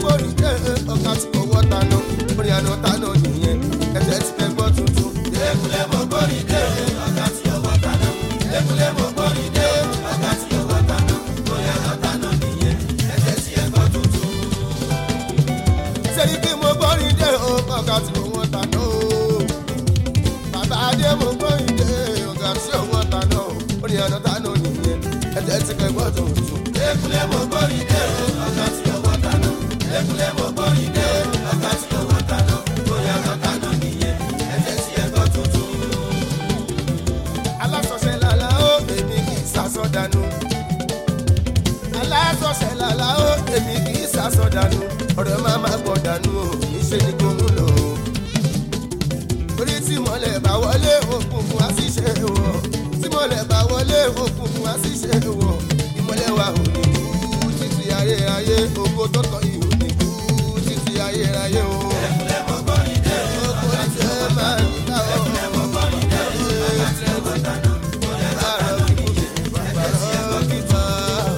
gbórí dé ọ̀gá tí kò wọ́ tánà orí àná tánà nìyẹn ẹ̀jẹ̀ ti fẹ́ gbọ́ tuntun. Ekule mo gbórí dé, ọ̀gá tí ó wọ́ tàná. Ekule mo gbórí dé, ọ̀gá tí ó wọ́ tàná. Bóyá lọ́tà náà nìyẹn, ẹ̀jẹ̀ tí ẹ gbọ́ tuntun. sẹ́ni kí mo gbórí dé ọ̀gá tí kò wọ́ tánà o. bàbá adé mo gbórí dé ọ̀gá tí kò wọ́ tánà orí àná tánà nìyẹn ẹ̀jẹ̀ ti fẹ́ gbọ́ tuntun. Ekule mo gbórí dé, ọ̀gá tí ó wọ́ tàná. Ekule mo gbórí dé, ọ̀gá tí ó wọ́ tàná. Bóyá lọ́tà náà nìyẹn, ẹ̀jẹ̀ tí ẹ gbọ́ tuntun. alásọ̀ṣẹ́ làlá ó èmi kì í sásọ dànù. alásọ̀ṣẹ́ làlá ó èmi kì í sásọ dànù. ọ̀rẹ́ máa ma gbọ̀ dànù o níṣẹ́ ni kò ń lò ó. torí tí mọ̀lẹ́ bá wọlé òkùnkùn á sì ṣe wọ̀. tí mọ̀lẹ́ bá wọlé òkùnkùn á sì ṣe wọ̀. ìmọ̀lẹ́ wa ò ní kú títí ayé ayé ògo tó tọ́ yìí ò ní kú títí ayé ayé o. Ekule mo gbórí dé, ògo tí ẹ máa ń ta ọ́. mo gbórí dé, ọ̀gá tí ó wọ́ tàná. Bóyá lọ́tà náà nìyẹn, ẹ̀jẹ̀ tí ẹ gbọ́ tuntun.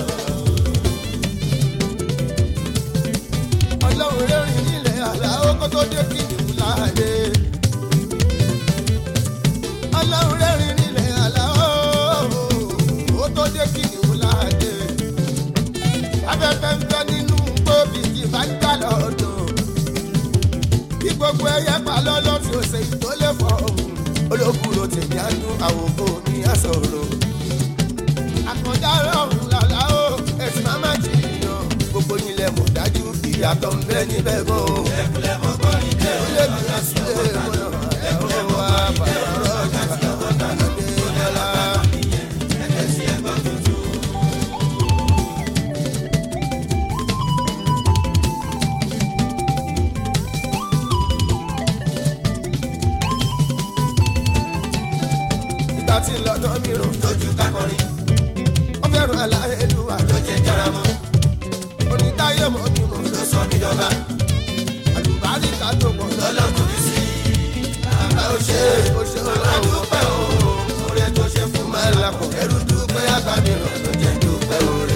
ọlọ́run rẹ́rìn nílẹ̀ àlàó kó tó dé kìnìún láàyè. ọlọ́run rẹ́rìn nílẹ̀ àlàó kó tó dé kìnìún láàyè. afẹ́fẹ́ ń fẹ́ nínú gbòbí kì bá ń jà lọ́dọ̀. bí gbogbo ẹyẹ pa lọ́lọ́ tí ó ṣe ìtólé fọ́ òun. olókùrò tèmi á dún àwòkọ́ mi á sọ̀rọ̀ àkàndá rọrùn làlá o ẹsìn máa má jìyàn gbogbo yín lẹ mọ̀ dájú ìyàtọ̀ ń bẹ níbẹ̀ gan o. Ekule mo gbórí dé, ó lè bí ẹsẹ̀ mọ́nà ẹ̀rọ wa bàbá rọ̀jà adéyọlá. ẹ̀jẹ̀ tí ẹ gbọ́ tuntun. ìgbà tí lọ́dọ̀ mi rò lójú kakọrin ó fẹ́ràn aláìlúwa ló jẹ jaramọ onítáyé mọ́ mi mọ́ ló sọ mí dọba àlùbáríkà tó pọ̀ lọ́lọ́ lọ́lọ́kùn mi sí bàbá ó ṣe é ó ṣe ọlọ́run aládùúpẹ́ o oore tó ṣe fún máa ń lakọ̀ ẹrú dúpẹ́ àgbàmì rọ̀ ló jẹ dúpẹ́ oore.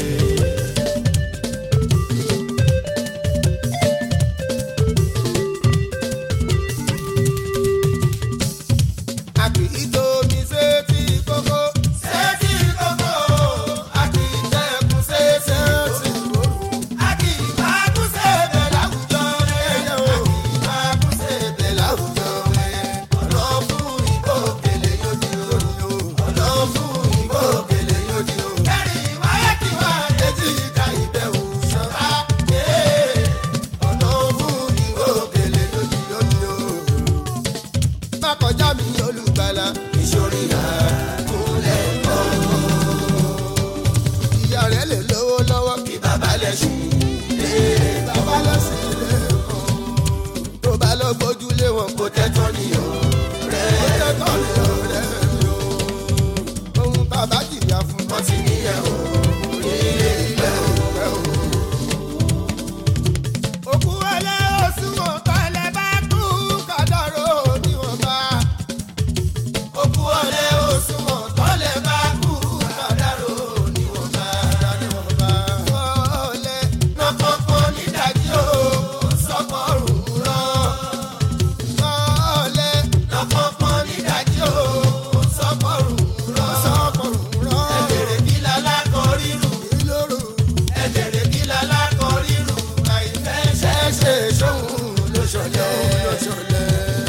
a kì í tóbi sétí kókó sẹ́ẹ̀tì kókó a kì í tẹ́kun sétí ṣeéṣe òru. a kì í máa kú sẹ́ẹ̀bẹ̀ láwùjọ rẹ̀ a kì í máa kú sẹ́ẹ̀bẹ̀ láwùjọ rẹ̀ ọ̀nà fún ìbò òkèlè yóò di o ọ̀nà fún ìbò òkèlè yóò di o. kẹrin wáyé kí wá etí ìka ìbẹ̀wò ṣọ́ra ọ̀nà fún ìbò òkèlè yóò di o. má kọjá mi olùgbàlà ìṣòrí rà kúnlẹ̀ kọ́ ìyá rẹ̀ lè lówó lọ́wọ́ kí bàbá lẹ̀ ṣì bàbá lọ sí ilé kan tó bá lọ gbójú lé wọn kó kó tẹ́tọ́ ní o rẹ̀ ó tẹ́tọ̀ lé ọ̀rẹ́ mi o ohun bàbá jìyà fún wọ́n ti níyẹn o nílé ìgbẹ́ o. ọ̀rẹ́ o. òkú ẹlẹ́ òṣùwọ̀n tọ́lẹ̀ bá kú kádàró níwọ̀nba òkú ọ̀lẹ́ òṣùwọ̀n tọ́lẹ̀ bá kú kádàró níwọ̀nba. níwọ̀nba ọ̀lẹ́ lọ́kọ̀ọ̀kọ̀ nídàjí o sọ́kọ̀ọ̀rùn rán. ọ̀lẹ́ lọ́kọ̀ọ̀kọ̀ nídàjí o sọ́kọ̀ọ̀rùn rán. sọ́kọ̀rùn rán ẹ̀bẹ̀rẹ̀ kí lálá kọ rírù. ìlóró ẹ̀bẹ̀rẹ̀ kí lálá kọ rírù. àìfẹ́ ṣẹ́ṣẹ́ sóhun ló ṣọlẹ̀. lọ́sọ̀lẹ̀.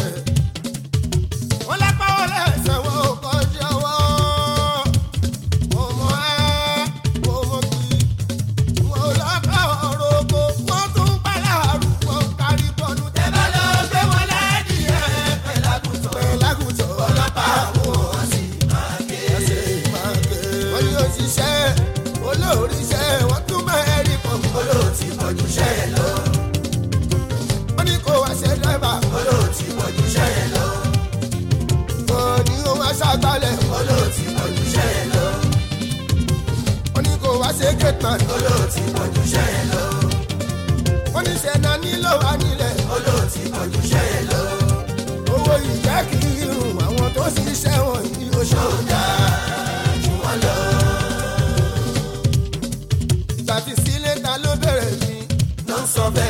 wọ́n lápá wọn lẹ́sẹ̀ wọn ò kọjá wọ́. mo mọ ẹ́ mo mọ kí. wọn ò lọ́kọ̀ ọ̀rọ̀ oko wọ́n tún bá láàrú wọn kárí bọ́ọ̀lù ẹ bá lọ gbé wọn lẹ́dìí ẹ̀ pẹ̀lágùtọ̀. tẹ́lẹ̀ lágùntàn. ọlọ́pàá àwọn ọ̀sìn máa ké. wọ́n ní òṣìṣẹ́ olóòríṣẹ́ wọ́n tún mẹ́rin pọ̀. olóòtí pọ̀jù ṣẹ́ ẹ lọ. wọ́n ní kó wá ṣe dẹ́bà. olóòtí pọ̀jù ṣẹ́ ẹ lọ. wọ́n ní ó wá ṣàgbálẹ̀. olóòtí pọ̀jù ṣẹ́ ẹ lọ. wọ́n ní kó wá ṣe gẹ̀tàn. olóòtí pọ̀jù ṣẹ́ ẹ lọ. wọ́n ní ṣẹ̀nà nílò wá nílẹ̀. olóòtí pọ̀jù ṣẹ́ ẹ lọ. owó ìjẹ́ kì í rùn àwọn tó ṣiṣẹ́ wọ̀nyí ó ṣe. ṣọ́ọ̀dà jù wọ́n lọ. ìgbà tí sílé ta ló bẹ̀rẹ̀ mi. ló ń sọ bẹ́ẹ̀.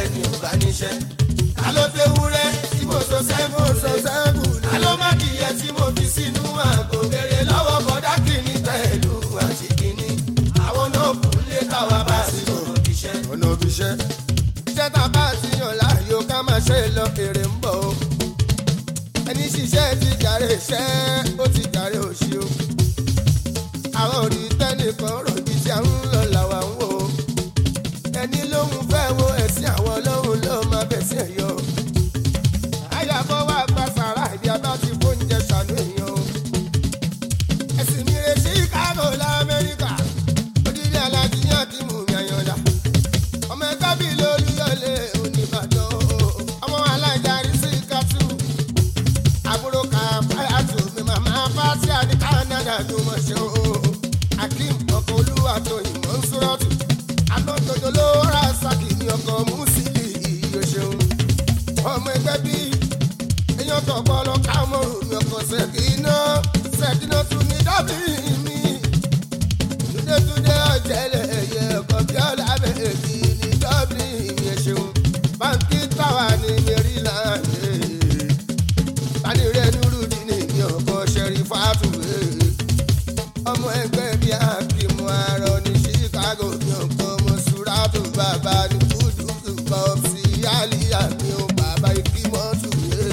níṣẹ́. ta ló tẹ wúrẹ́ tí mo sọ sẹ́gun mo sọ rẹ̀. sẹ́gun ta ló má kìyẹ tí mo fi sínú àgò. béèrè lọ́wọ́ bọ́dá kìíní pẹ̀lú àti kìíní. àwọn náà kù lé káwa bá sí ọ̀rọ̀ iṣẹ́. ọ̀nà òbí iṣẹ́. iṣẹ́ tá a bá ti yàn láàyò ká máa ṣe lọ èrè ń bọ̀ o. ẹni ṣiṣẹ́ ti jàre iṣẹ́ ó ti jàre òṣì o. àwọn òrì tẹ́nìkan ròbí tí a ń lọ làwa ń wò ó. ẹni lóhun fẹ́ wo ẹ̀sìn àwọn lóhun ló máa bẹ̀sìn ẹ̀ yọ. àyàbọ̀ wá gba sàrà ìdí abá ti fóúnjẹ ṣàánú èèyàn o. ẹ̀sìn mi rè Chicago lamẹ́ríkà odidi alájíyàn ti mú mi àyànlá ọmọ ẹgbẹ́ bíi lóríyọ̀lé oníbàdàn ọmọ alájàrí sí kátó àbúrò kàfáyàtò mi màmá fásíà ní Canada ló mọ̀ ṣe o akeem ọkọ̀ olúwa tó ìmọ̀ ń sọ́rọ́tù anọ́tọ̀dọ̀ ló rà sákì ní ọkọ̀ mùsílì iye ṣeun ọmọ ẹgbẹ́ bíi èèyàn tó bọ́ lọ kámọ́rù mi ọkọ̀ ṣèkínà ṣèkínà tún ní dábì mi túndétúndé ọ̀jẹ̀lẹ̀ ẹ̀yẹ ọkọ̀ bí ọ̀làbẹ̀ èmi ní dublin ìyẹn ṣeun báńkì táwa ní maryland tani rẹ̀ nírúdi ní mi ọkọ̀ ṣẹ̀rí fàtúwé ọmọ ẹgbẹ́ bí akímù arọ ní chicago mi ọkọ̀ mọ̀súrátù bàbá ní kúdùkú bọ́ọ̀sì àlìyá mi ò bàbá ìkímọ́tù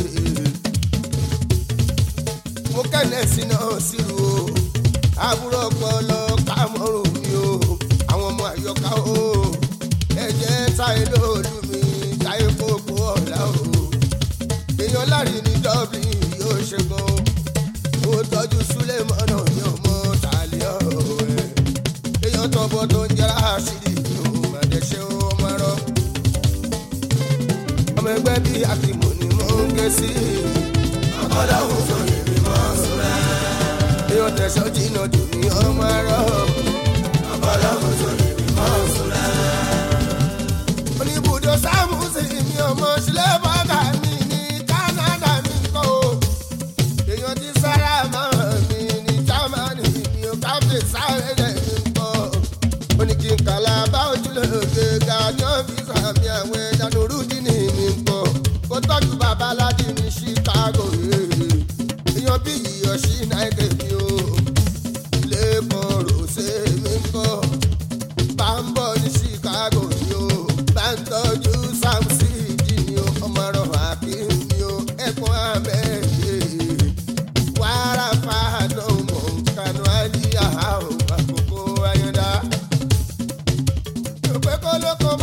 mo kẹ́lẹ́ sí náà sírù o àbúrò ọpọlọ kámọ́rù mi o àwọn ọmọ àyọká o ẹ̀jẹ̀ táyé lóòlù mi táyé kókó ọ̀la o èèyàn lárí ní dublin yóò ṣe gan mo tọ́jú súlẹ̀ mọ́nà mi ò mọ tàlẹ́ ọ̀rọ̀ ẹ̀ èèyàn tọ́bọ̀ tó ń jẹ́ra àṣírí mi ò má dẹ̀ ṣe ọmọ ẹ̀rọ ọmọ ẹgbẹ́ bíi akímọ̀ ni mo ń ké sí ọ̀pọ̀lọpọ̀ tó lè rí mọ́ sùúrà. èèyàn tẹ̀sán jìnnà jù ní ọmọ ẹ̀rọ. ọ̀pọ̀lọpọ̀ tó lè rí mọ́ sùúrà. oníbùdó sámúsì mi ọmọ sílẹ̀ bọ́gà mi ní Canada mi kọ́ o. èèyàn ti sára mọ́ mi ní Germany mi ò káfíń sáré mi kọ́. ó ní kí n kàlà bá ojúlóge ga ní ọ́fíìsì àmì àwọn ẹ̀dá lórúdì ní mi kọ́. kó tọ́jú bàbá aládì ní Chicago. èèyàn bí iyọ̀ sí náírà mi o. ilé kan rò ṣe mi kọ́ bá ń bọ̀ ní Chicago ni o bá ń tọ́jú Sam City ni o ọmọ ọ̀rọ̀ Hakeem ni o ẹ̀kún abẹ́ẹ̀dẹ́ wàrà fàánù mọ̀ nkànú àlíyá o àkókò ayọ̀dá. òpè kólókó